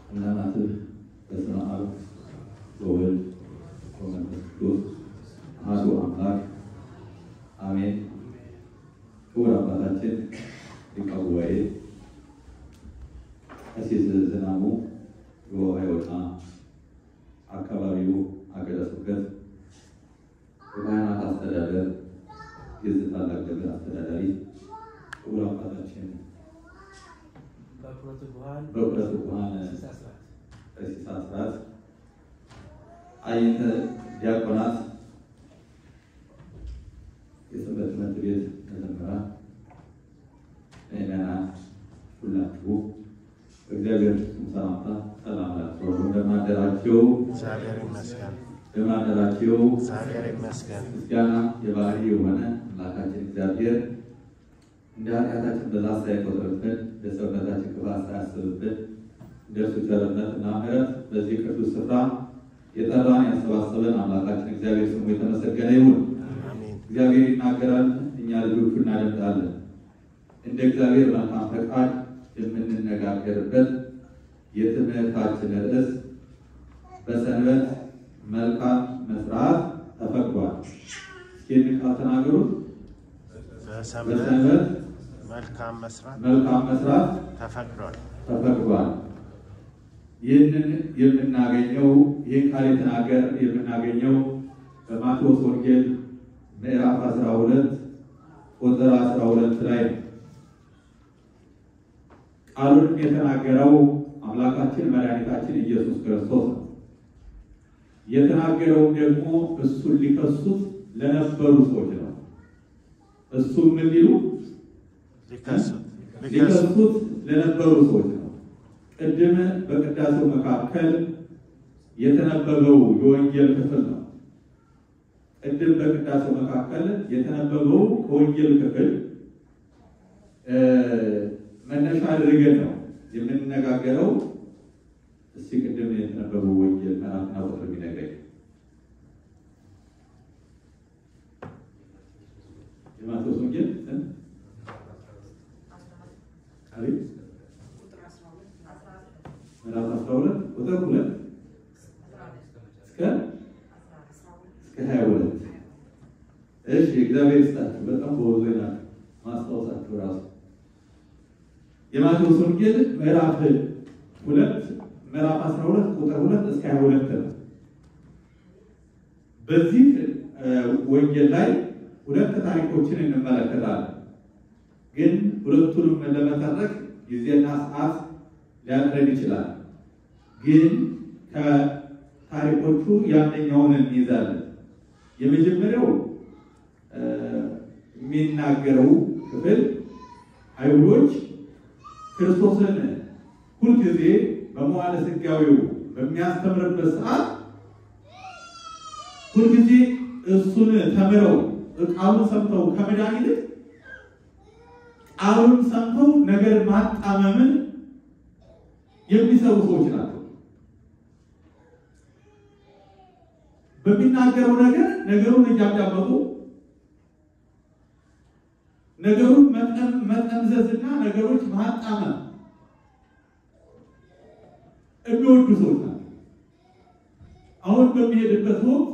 እናትህ በስመ አብ ወወልድ ወመንፈስ ቅዱስ አሐዱ አምላክ አሜን። ክቡር አባታችን ሊቀ ጉባኤ ቀሲስ ዝናቡ የወሃይወጣ አካባቢው ሀገረ ስብከት የካህናት አስተዳደር የዚህ ታላቅ ደብር አስተዳዳሪ ክቡር አባታችን በኩረቱ ጉሃን በኩረቱ ጉሃን ቀሲስ አስራት ቀሲስ አስራት አይንተ ዲያቆናት የሰንበት ትምህርት ቤት መዘምራን ምዕመናን ሁላችሁ በእግዚአብሔር ስም ሰላምታ ሰላም ላችሁ እንደምን አደራችሁ? እግዚአብሔር ይመስገን። እንደምን አደራችሁ? እግዚአብሔር ይመስገን። ምስጋና የባህሪ የሆነ አምላካችን እግዚአብሔር እንደ ኃጢአታችን ብዛት ሳይቆጥርብን እንደ ሰውነታችን ክፋት ሳያስብብን እንደ እርሱ ቸርነት እና ምሕረት በዚህ ቅዱስ ስፍራ የጠራን ያሰባሰበን አምላካችን እግዚአብሔር ስሙ የተመሰገነ ይሁን። አሜን። እግዚአብሔር ይናገራል፣ እኛ ልጆቹ እናደምጣለን። እንደ እግዚአብሔር መልካም ፈቃድ የምንነጋገርበት የትምህርታችን ርዕስ በሰንበት መልካም መስራት ተፈቅዷል። እስኪ ይህንን ቃል ተናገሩት። በሰንበት በሰንበት መልካም መስራት መልካም መስራት ተፈቅዷል። ተፈቅዷል። ይህንን የምናገኘው ይህን ቃል የተናገር የምናገኘው በማቴዎስ ወንጌል ምዕራፍ 12 ቁጥር 12 ላይ ነው። ቃሉንም የተናገረው አምላካችን መድኃኒታችን ኢየሱስ ክርስቶስ ነው። የተናገረውም ደግሞ እሱን ሊከሱት ለነበሩ ሰዎች ነው። እሱም ምን ሊሉ ሊከሱት ሊከሱት ሊከሱት ለነበሩ ሰዎች ነው። ቅድም በቅዳሴው መካከል የተነበበው የወንጌል ክፍል ነው። ቅድም በቅዳሴው መካከል የተነበበው ከወንጌል ክፍል እ መነሻ አድርገን ነው የምንነጋገረው። እስቲ ቅድም የተነበበው ወንጌል ምዕራፍና ቁጥር የሚነግረኝ የማቴዎስ ወንጌል ስንት? አቤት ምዕራፍ 12 ቁጥር 2 እስከ እስከ 22 እሺ፣ እግዚአብሔር ይስጣችሁ። በጣም በወዞ ናቸው ማስታወሳችሁ ራሱ የማቴዎስ ወንጌል ምዕራፍ 2 ምዕራፍ 12 ቁጥር 2 እስከ 22 ነው። በዚህ እ ወንጌል ላይ ሁለት ታሪኮችን እንመለከታለን። ግን ሁለቱንም ለመተረክ ጊዜና ሰዓት ሊያጥረን ይችላል። ግን ከታሪኮቹ ያንኛውን እንይዛለን። የመጀመሪያው እ የሚናገረው ክፍል አይሁዶች ክርስቶስን ሁልጊዜ በመዋዕለ ሥጋዌው በሚያስተምርበት ሰዓት ሁልጊዜ እሱን ተምረው ቃሉን ሰምተው ከመዳን ይልቅ ቃሉን ሰምተው ነገር ማጣመምን የሚሰሩ ሰዎች ናቸው። በሚናገረው ነገር ነገሩን እያዳመጡ ነገሩን መጠም- መጠምዘዝና ነገሮች ማጣመም የሚወዱ ሰዎች ናቸው። አሁን በሚሄድበት ወቅት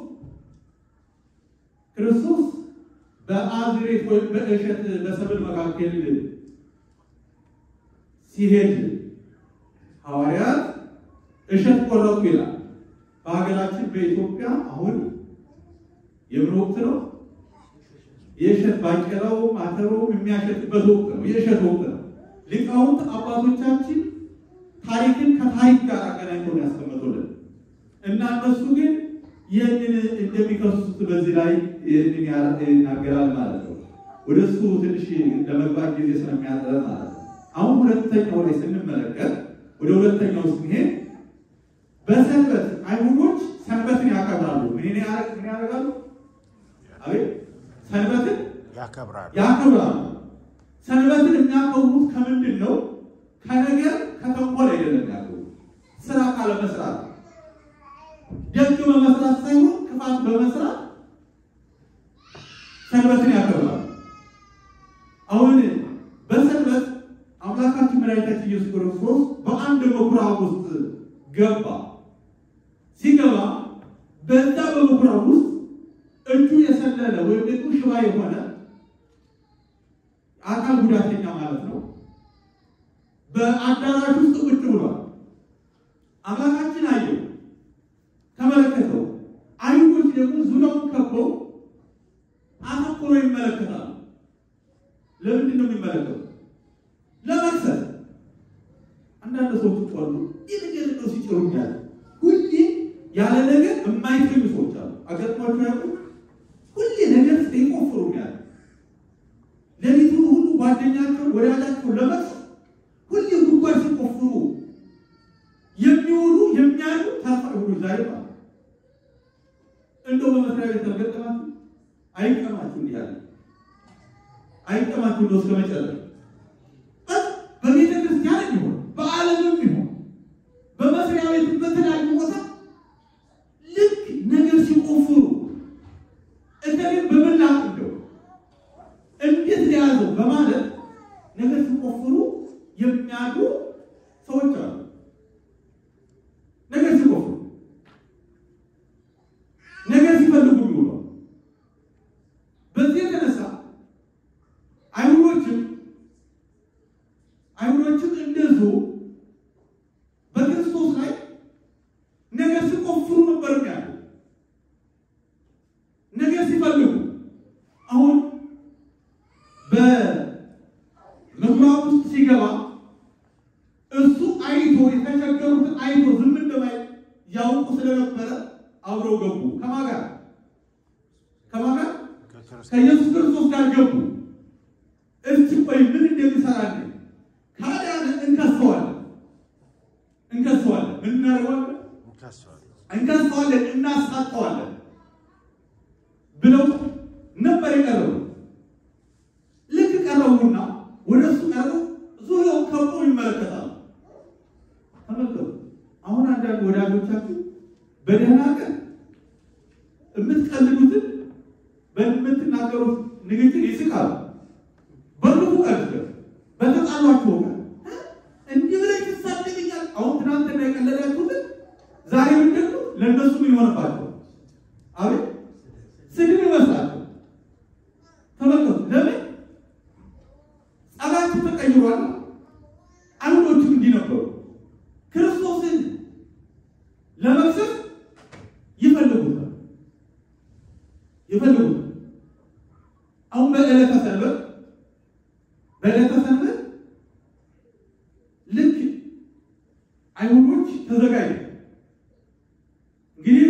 ክርስቶስ በአዝሬት ወይም በእሸት በሰብል መካከል ሲሄድ ሐዋርያት እሸት ቆረጡ ይላል። በሀገራችን በኢትዮጵያ አሁን የምን ወቅት ነው? የእሸት ባቄላው ማተሮ የሚያሸትበት ወቅት ነው። የእሸት ወቅት ነው። ሊቃውንት አባቶቻችን ታሪክን ከታሪክ ጋር አገናኝተው ነው ያስቀመጡልን እና እነሱ ግን ይህንን እንደሚከሱት በዚህ ላይ ይህንን ያ- ይናገራል ማለት ነው። ወደ እሱ ትንሽ ለመግባት ጊዜ ስለሚያጥረን ማለት ነው። አሁን ሁለተኛው ላይ ስንመለከት ወደ ሁለተኛው ስንሄድ በሰንበት አይሁዶች ሰንበትን ያከብራሉ። ምን ያረ- ምን ያደርጋሉ? አቤት ሰንበትን ያከብራሉ። ያከብራሉ። ሰንበትን የሚያከብሩት ከምንድን ነው? ከነገር ከተንኮል አይደለም ያከብሩት፣ ስራ ካለመስራት ደግ በመስራት ሳይሆን ክፋት በመስራት ሰንበትን ያከብራሉ። አሁን በሰንበት አምላካችን መድኃኒታችን ኢየሱስ ክርስቶስ በአንድ ምኩራብ ውስጥ ገባ። ሲገባ በዛ በምኩራብ ውስጥ እጁ የሰለለ ወይም ደግሞ ሽባ የሆነ አካል ጉዳተኛ ማለት ነው በአዳራሽ ውስጥ ቁጭ ብሏል። አምላካችን አየው፣ ተመለከተው። አይሁዶች ደግሞ ዙሪያውን ከበው አተኩሮ ይመለከታሉ። ለምንድን ነው የሚመለከቱ? ለመክሰስ። አንዳንድ ሰዎች ጦሉ ይህ ነገር ነው ሲጭሩኛል። ሁሌ ያለ ነገር የማይተኙ ሰዎች አሉ። አገጥሟቸው ያውቁ ሁሌ ነገር ይቆፍሩኛል። ሌሊቱን ሁሉ ጓደኛቸው ወዳጃቸው ለመክሰስ ሁሌ ጉድጓድ ሲቆፍሩ የሚውሉ የሚያሉ ታፋሪ ሁሉ ዛሬ ማለት እንደው በመስሪያ ቤት ተገጠማችሁ አይቀማችሁ እንዲህ ያለ አይቀማችሁ እንደው እስከ መጨረሻ በቤተ ክርስቲያን ይሆን በዓለምም ይሆን በመስሪያ ቤት በተለያዩ ቦታ ልክ ነገር ሲቆፍሩ እከሌን በምን ላቅደው እንዴት ሊያዘው በማለት ነገር ሲቆፍሩ የሚያሉ ሰዎች አሉ። ነገር ሲቆፍሩ ነገር ሲፈልጉ ይውሉ። በዚህ የተነሳ አይሁዶችም አይሁዶችም እንደዚሁ በክርስቶስ ላይ ነገር ሲቆፍሩ ነበር ያሉ ነገር ሲፈልጉ አሁን በምኩራብ ውስጥ ሲገባ እሱ አይቶ የተቸገሩትን አይቶ ዝም እንደማይ ያውቁ ስለነበረ አብረው ገቡ። ከማን ጋር? ከማን ጋር? ከክርስቶስ ከኢየሱስ ክርስቶስ ጋር ገቡ። እስቲ ቆይ ምን እንደሚሰራልን ካዳን እንከሰዋለን፣ እንከሰዋለን፣ ምን እናደርገዋለን? እንከሰዋለን። እንከሰዋለን፣ እናሳጠዋለን ብለው ነበር የቀረቡ። ልክ ቀረቡና ወደ እሱ ቀረቡ፣ ዙሪያው ከቦ ይመለከታሉ። ተመልከቱ። አሁን አንዳንድ ወዳጆቻችሁ በደህና ቀን የምትቀልዱትን በምትናገሩት ንግግር ይስቃሉ። በክፉ ቀን ግን በተጣሏችሁ ቀን እንዲህ ብለህ ትሳደብኛል። አሁን ትናንትና የቀለዳችሁትን ዛሬ ምንድን ነው ለእነሱ ምን ይሆንባቸው? አቤት ስድብ ይመስላቸው። ተመልከቱ። ለምን ጸባያችሁ ተቀይሯል። አይሁዶችም እንዲህ ነበሩ። ክርስቶስን ለመክሰስ ይፈልጉታል ይፈልጉታል። አሁን በዕለተ ሰንበት በዕለተ ሰንበት ልክ አይሁዶች ተዘጋጁ። እንግዲህ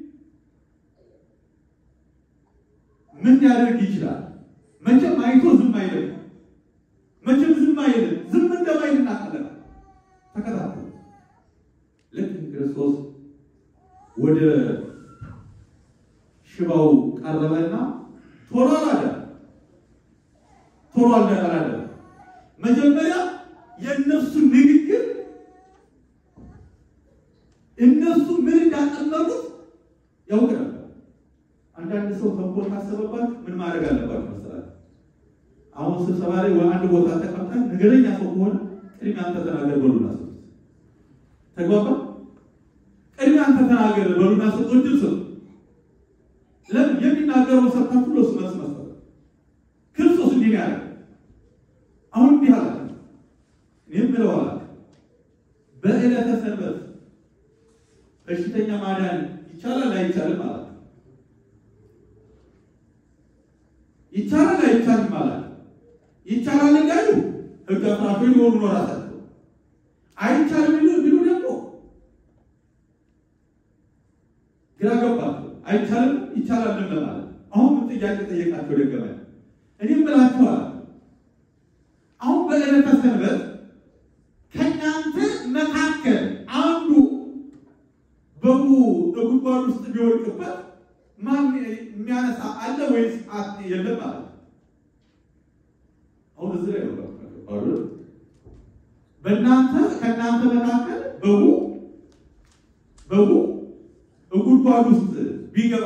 ምን ሊያደርግ ይችላል? መቼም አይቶ ዝም አይልም። መቼም ዝም አይልም። ዝም እንደማይል እናውቃለን። ተከታተሉ። ልክ ክርስቶስ ወደ ሽባው ቀረበና ቶሎ አላለ ቶሎ አላለ። መጀመሪያ የእነሱ ንግግር እነሱ ምን እንዳጠመቁት ያውቅ ነበር። አንዳንድ ሰው ተንኮል ካሰበባችሁ ምን ማድረግ አለባችሁ መሰላችሁ? አሁን ስብሰባ ላይ ወይ አንድ ቦታ ተቀምጠን ነገረኛ ሰው ከሆነ ቅድሚያ አንተ ተናገር በሉና ሰው ተግባባ። ቅድሚያ አንተ ተናገር በሉና ሰው እድል ሰው ለምን የሚናገረው ሰብታችሁ ለሱ መልስ መስጠት። ክርስቶስ እንዲህ ነው ያለ። አሁን እንዲህ አለ። እኔም ብለው አለ በዕለተ ሰንበት በሽተኛ ማዳን ይቻላል አይቻልም ማለት ነው። ይቻላል አይቻልም ማለት ነው። ይቻላል እንዳሉ ሕግ አፍራሾች ሊሆኑ ነው ራሳቸው። አይቻልም ቢሉ ቢሉ ደግሞ ግራ ገባቸው። አይቻልም ይቻላል ለማለት አሁን ምን ጥያቄ ጠየቃቸው ደገመ። እኔም ብላችኋል አሁን በዕለተ ሰንበት ከእናንተ መካከል አንዱ በጉ በጉድጓድ ውስጥ ቢወድቅበት ማን የሚያነሳ አለ ወይስ አት የለም ማለት ነው። አሁን እዚህ ላይ ነው አይደል? በእናንተ ከእናንተ መካከል በጉ በጉ በጉድጓድ ውስጥ ቢገባ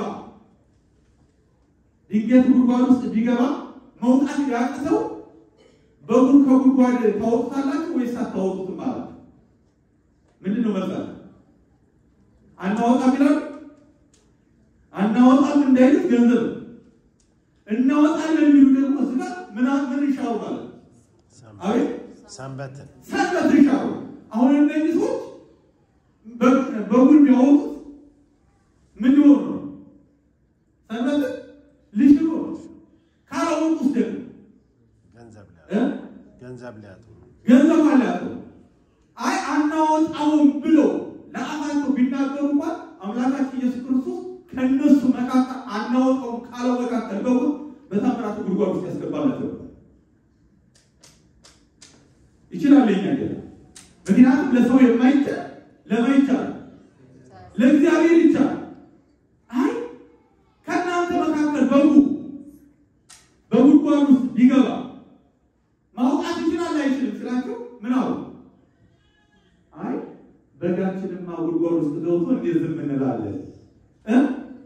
ድንገት ጉድጓድ ውስጥ ቢገባ መውጣት ያቅተው በጉን ከጉድጓድ ታወጡታላችሁ ወይስ አታወጡትም ማለት ነው። ምንድን ነው መልሳችሁ? አናወጣም ይላሉ። አናወጣም እንዳይሉት ገንዘብ ነው። እናወጣለን የሚሉ ደግሞ እዚህ ጋር ምን ምን ይሻሩ ማለት ነው። አቤት ሰንበትን ሰንበት ይሻሩ። አሁን እነዚህ ሰዎች በጉን የሚያወጡት ምን ሊሆኑ ነው? ሰንበትን ሊሽሩ ነው። ካላወጡት ደግሞ ገንዘብ ሊያጡ እ? ገንዘብ ሊያጡ ነው። ገንዘብ አላቸው። አይ አናወጣውም ብለው ለአፋቸው ቢናገሩ እንኳን አምላካችን ኢየሱስ ክርስቶስ ከእነሱ መካከል አናወጣውም ካለው መካከል በኩል በታምራቱ ጉድጓድ ውስጥ ያስገባላቸው ይችላል። የኛ ጌታ ምክንያቱም ለሰው የማይቻል ለማይቻል ለእግዚአብሔር ይቻላል። አይ ከእናንተ መካከል በጉ በጉድጓድ ውስጥ ቢገባ ማውጣት ይችላል አይችልም ስላቸው ምን አሉ? አይ በጋችንማ ጉድጓድ ውስጥ ገብቶ እንዴት ዝም እንላለን እ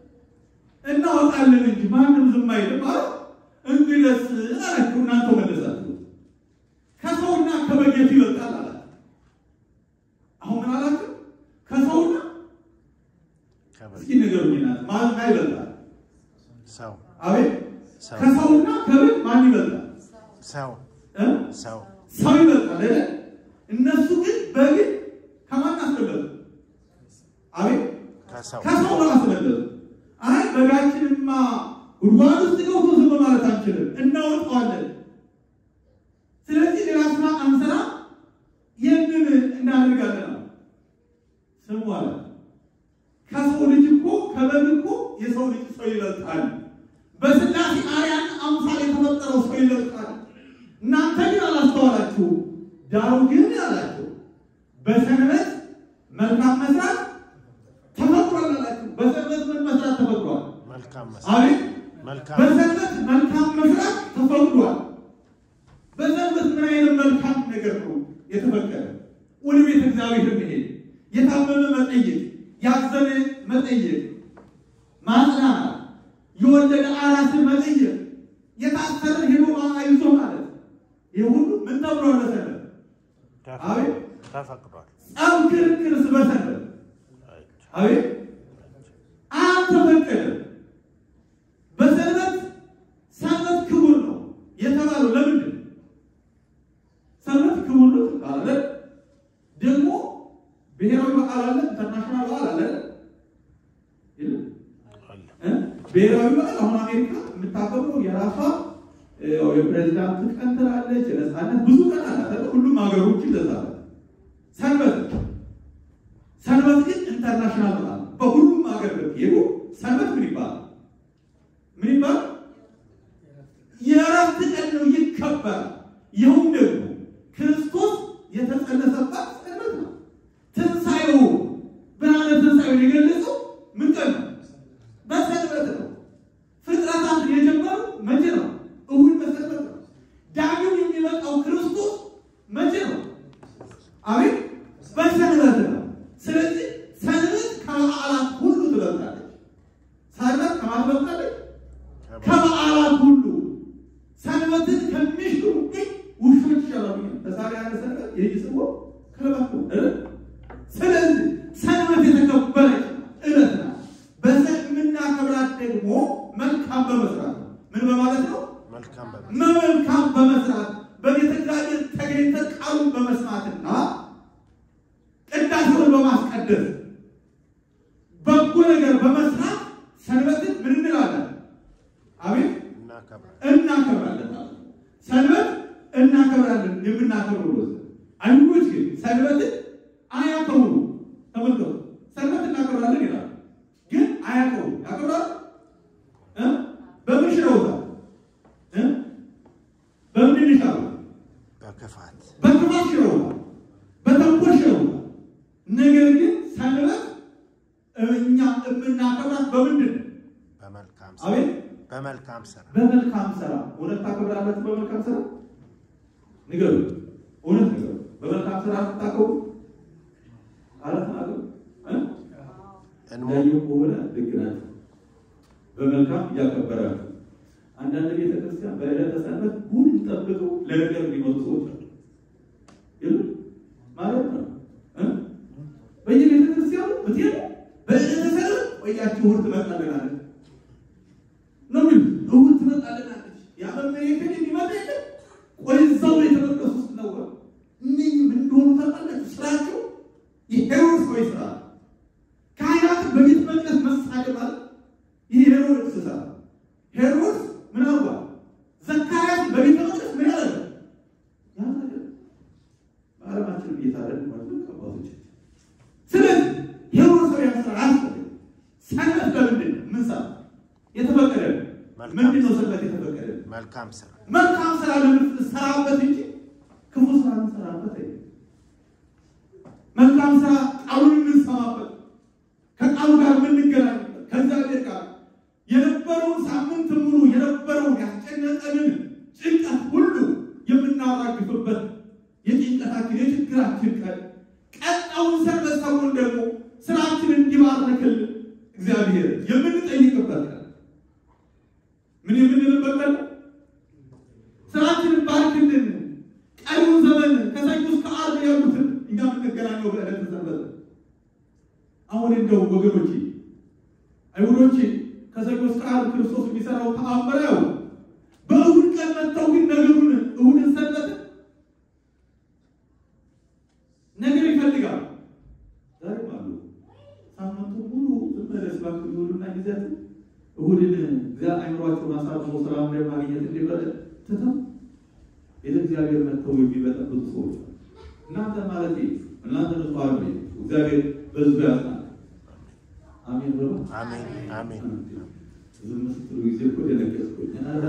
እናወጣለን እንጂ ማንም ዝም አይልም አሉ። እንግዲህስ አላችሁ እናንተ መለሳችሁ ከሰውና ከበግ የቱ ይበልጣል አላችሁ። አሁን ምን አላችሁ? ከሰውና ከበግ እስኪ ንገሩኝ እናንተ ማን ማን ይበልጣል? ሰው አቤት ሰው ከሰውና ከበግ ማን ይበልጣል? ሰው እ ሰው ሰው ይበልጣል አይደል? እነሱ ግን በግን ከማን አስበለጡ? አቤት ከሰው ከሰው ነው አስበለጡ። አይ በጋችንማ ጉድጓድ ውስጥ ገብቶ ዝም ማለት አንችልም፣ እናወጣዋለን። ስለዚህ ሌላ ስራ አንሰራ፣ ይህንን እናደርጋለን ነው ስሙ አለ። ከሰው ልጅ እኮ ከበግ እኮ የሰው ልጅ ሰው ይበልጣል። በስላሴ አርያን አምሳል የተፈጠረው ሰው ይበልጣል። እናንተ ግን አላስተዋላችሁ። ዳሩ ግን አላችሁ በሰንበት መልካም መስራት ተፈቅሯል አላችሁ። በሰንበት ምን መስራት ተፈቅሯል? መልካም መስራት አቤት መልካም በሰንበት መልካም መስራት ተፈቅዷል። በሰንበት ምን አይነት መልካም ነገር ነው የተፈቀደ? ወደ ቤተ እግዚአብሔር መሄድ፣ የታመመ መጠየቅ፣ ያዘነ መጠየቅ፣ ማጽናናት፣ የወለደ አራስን መጠየቅ፣ የታሰረ ሄዶ አይዞ ማለት ይህ ሁሉ ምን ተብሏል? በሰንበት አቤት ተፈቅዷል። ጸብ፣ ክርክርስ በሰንበት አቤት አልተፈቀደም። በሰንበት ሰንበት ክቡር ነው የተባለው ለምንድን ነው? ሰንበት ክቡር ነው ተባለ። ደግሞ ብሔራዊ በዓል አለ፣ ኢንተርናሽናል በዓል አለ የለም? አለ። እ? ብሔራዊ በዓል አሁን አሜሪካ የምታከብረው የራሷ እ፣ ያው የፕሬዚዳንት ቀን ትላለች፣ የነፃነት ብዙ ቀን አላት አይደል? ሁሉም ሀገሮች ይለዛል። ሰንበት ሰንበት ግን ኢንተርናሽናል በዓል ነው። በሁሉም ሀገር ብትሄዱ ሰንበት ምን ይባላል? ምን ይባላል? የእረፍት ቀን ነው፣ ይከበራል። ይኸውም ደግሞ ክርስቶስ የተጸነሰባት ሰንበት ነው። ትንሣኤው ብርሃነ ትንሣኤውን የገለጸው ምን ቀን ነው? በሰንበት ነው። ፍጥረታት የጀመሩ መቼ ነው? እሁድ በሰንበት ነው። ዳግም የሚመጣው ክርስቶስ መቼ ነው? አቤት በሰንበት ነው። ስለዚህ ሰንበት ከበዓላት ሁሉ ትበልጣለች። ሰንበት ከማን ትበልጣለች? ከበዓላት ሁሉ ሰንበትን ከሚሽሩ ግን ውሾች ይሻላሉ። በዛሬ ያለ ሰንበት የይስቦ ከለባት ነው እ ስለዚህ ሰንበት የተከበረች ዕለት ናት። በሰ- የምናከብራት ደግሞ መልካም በመስራት ነው። ምን በማለት ነው? መልካም በመ መልካም በመስራት በቤተ እግዚአብሔር ተገኝተን ቃሉን በመስማትና ቅዳሴውን በማስቀደስ በጎ ነገር በመስራት ሰንበትን ምን እንላለን? አቤት እናከብራለን። እናከብራለን ማለት ነው። ሰንበት እናከብራለን። የምናከብረው ነው። አይሁዶች ግን ሰንበትን አያከብሩ። ተመልከቱ፣ ሰንበት እናከብራለን ይላሉ፣ ግን አያከብሩ። ያከብራሉ እ በምን ሽረውታል? እ በምን ይሻሉ? በክፋት በክፋት ሽረውታል፣ በተንኮል ሽረውታል። ነገር ግን ሰንበት እኛ የምናከብራት በምንድን ነው? በመልካም ስራ አቤት በመልካም ስራ በመልካም ስራ እውነት ታከብራላችሁ? በመልካም ስራ ንገሩ። እውነት ንገሩ። በመልካም ስራ ታከብሩ አላት ናገሩ እንሞ እንዳየሁ ከሆነ ልክ ናቸው። በመልካም እያከበራችሁ አንዳንድ ቤተ ክርስቲያን በዕለተ ሰንበት ሁሉ ጠብቀው ለነገር የሚመጡ ሰዎች አሉ። የሉም ማለት ነው እ በየቤተ ክርስቲያኑ ብትሄዱ እሑድ ትመጣልናለች ነው የሚሉት። እሑድ ትመጣልናለች። ያ መመሬትን የሚመጣ የለም። ቆይ እዛው ቤተ መቅደስ ውስጥ ነው። እነኝህ ምን እንደሆኑ ታውቃላችሁ? ስራቸው የሄሮድስ ወይ ስራ ካህናትን በቤተ መቅደስ መሳደብ ማለት ይህ ሄሮድስ ስራ። ሄሮድስ ምን አርጓል? ዘካርያስ በቤተ መቅደስ ምን ያደረገ ያደረገ በዓለማችን እየታረድ ማለት ነው አባቶች። ስለዚህ ሄሮድሳውያን ስራ አያስፈልግም። ሰንበት ለምንድን ነው ምን ሰራ የተፈቀደ ነው? ምንድን ነው ሰንበት የተፈቀደ ነው? መልካም ስራ መልካም ስራ ለምንሰራበት እንጂ ክፉ ስራ የምንሰራበት አይደለም። መልካም ስራ ቃሉን የምንሰማበት ከቃሉ ጋር የምንገናኝበት ከእግዚአብሔር ጋር የነበረውን ሳምንት ሙሉ የነበረውን ያስጨነቀንን ጭንቀት ሁሉ የምናራግፍበት የጭንቀታችን የችግራችን ቀን ቀጣውን ሰንበት ሰሞን ደግሞ ስራችንን እንዲባርክልን እግዚአብሔር የምንጠይቅበት ቀን ምን የምንልበት ቀን ነው? ስራችንን ባርክልን። ቀሪውን ዘመን ከሰኞ እስከ ዓርብ ያሉትን እኛ የምንገናኘው በዕለተ ሰንበት ነው። አሁን እንደው ወገኖቼ አይሁዶቼ ከሰኞ እስከ ዓርብ ክርስቶስ የሚሰራው ተአምር ያው በእሁድ ቀን መጥተው ግን ነገሩን እሁድን ሰንበትን ነገር ይፈልጋሉ። ዛሬም አሉ። ሳምንቱ ሙሉ ዝም ብለህ እባክህ ይውሉና ጊዜያት እሁድን እግዚአ አይምሯቸውን አሳርፈው ስራ እንደማግኘት እንዲበለ ትተው ቤተ እግዚአብሔር መጥተው የሚበጠብጡ ሰዎች አሉ። እናንተ ማለት እናንተ ንጹሐን ነው። እግዚአብሔር በሕዝቡ ያጽናል። አሜን ብሎ አሜን አሜን ዝም ስትሉ ጊዜ እኮ ደነገጥኩኝ። ኧረ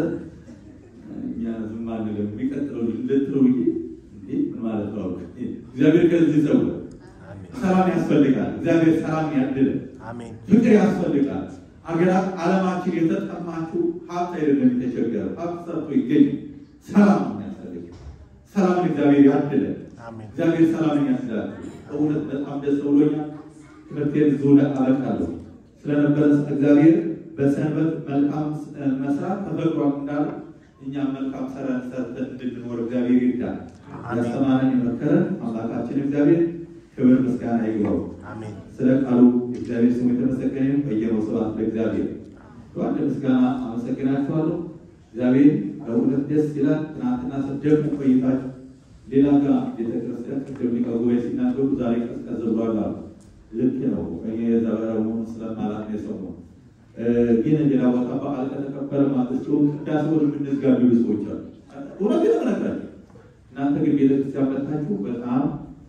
እኛ ዝም አንልም የሚቀጥለው ልትለው ብዬ እንዴ ምን ማለት ነው? እግዚአብሔር ከዚህ ሰው አሜን ሰላም ያስፈልጋል። እግዚአብሔር ሰላም ያድለን። አሜን ፍቅር ያስፈልጋል። አገራት ዓለማችን የተጠማችው ሀብት አይደለም የተቸገረ ሀብት ሰርቶ ይገኝ ሰላም ነው የሚያስፈልግ። ሰላምን እግዚአብሔር ያድለን። አሜን እግዚአብሔር ሰላምን ያስላል። በእውነት በጣም ደስ ብሎኛል። ትምህርቴን እዚሁ ላይ አበቃለሁ። ስለነበረ እግዚአብሔር በሰንበት መልካም መስራት ተፈቅሯል እንዳለ እኛም መልካም ሰራን ሰርተን እንድንኖር እግዚአብሔር ይርዳል። አሜን። ያስተማረን የመከረን አምላካችን እግዚአብሔር ክብር ምስጋና ይግባው። አሜን ስለ ቃሉ እግዚአብሔር ስሙ የተመሰገነ ይሁን። በየነው ስብሐት ለእግዚአብሔር። በአንድ ምስጋና አመሰግናችኋለሁ። እግዚአብሔር በእውነት ደስ ይላል። ትናንትና ስትደግሙ ቆይታችሁ ሌላ ጋር ቤተክርስቲያን ቅድም ሊቀ ጉባኤ ሲናገሩ ዛሬ ቀዝቀዝ ብሏል አሉ። ልክ ነው። እኔ ዘበረሙን ስለማላት ነው የሰማሁት። እ ግን ሌላ ቦታ በዓል ከተከበረ ማግስት ቅዳሴውን የምንዝጋቢው ሰዎች አሉ። እውነት የተነግራቸው እናንተ ግን ቤተክርስቲያን መጥታችሁ በጣም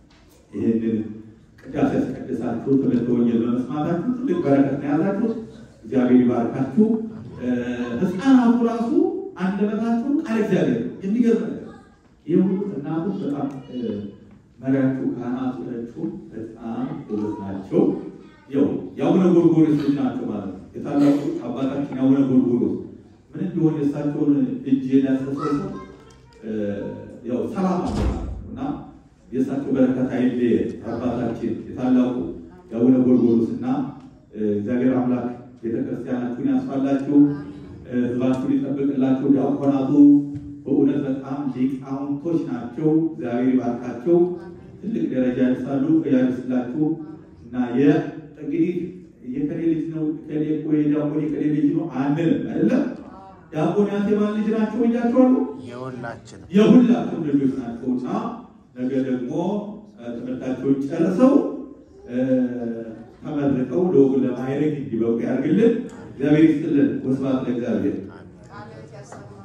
ይህንን ቅዳሴ ያስቀድሳችሁ ትምህርተ ወንጌል በመስማታችሁ ትልቅ በረከት ነው የያዛችሁ። እግዚአብሔር ይባርካችሁ። እ ሕፃናቱ ራሱ አንደበታችሁ ቃል እግዚአብሔር ነው። የሚገርም ነገር ይህ ሁሉ እናቶች በጣም እ መሪያችሁ ካህናቶቹ በጣም ጎበዝ ናቸው። ያው የአቡነ ጎርጎርዮስ ልጅ ናቸው ማለት ነው። የታላቁ አባታችን የአቡነ ጎርጎርዮስ ምን እንዲሆን የእሳቸውን እጅ የሚያስረሰው ሰው እ ያው ሰላም አለ ማለት ነው እና የእሳቸው በረከት አይሌ አባታችን የታላቁ የአቡነ ጎርጎርዮስ እና እ እግዚአብሔር አምላክ ቤተክርስቲያናችሁን ያስፋላችሁ፣ እ ሕዝባችሁን ይጠብቅላችሁ። ዲያቆናቱ በእውነት በጣም ሊቃውንቶች ናቸው። እግዚአብሔር ይባርካቸው፣ ትልቅ ደረጃ ያደርሳሉ፣ ያደርስላችሁ እና የ እንግዲህ የከሌ ልጅ ነው ከሌ እኮ የዲያቆን የከሌ ልጅ ነው አንልም አይደለም። ዲያቆናት የማን ልጅ ናቸው ብያቸዋለሁ? የሁላችንም የሁላችሁም ልጆች ናቸውና ነገ ደግሞ እ ትምህርታቸውን ጨርሰው እ ተመርቀው ለወጉ ለማዕረግ እንዲበቁ ያድርግልን። እግዚአብሔር ይስጥልን። ወስብሐት ለእግዚአብሔር። አሜን ቃልህ ያሰማል።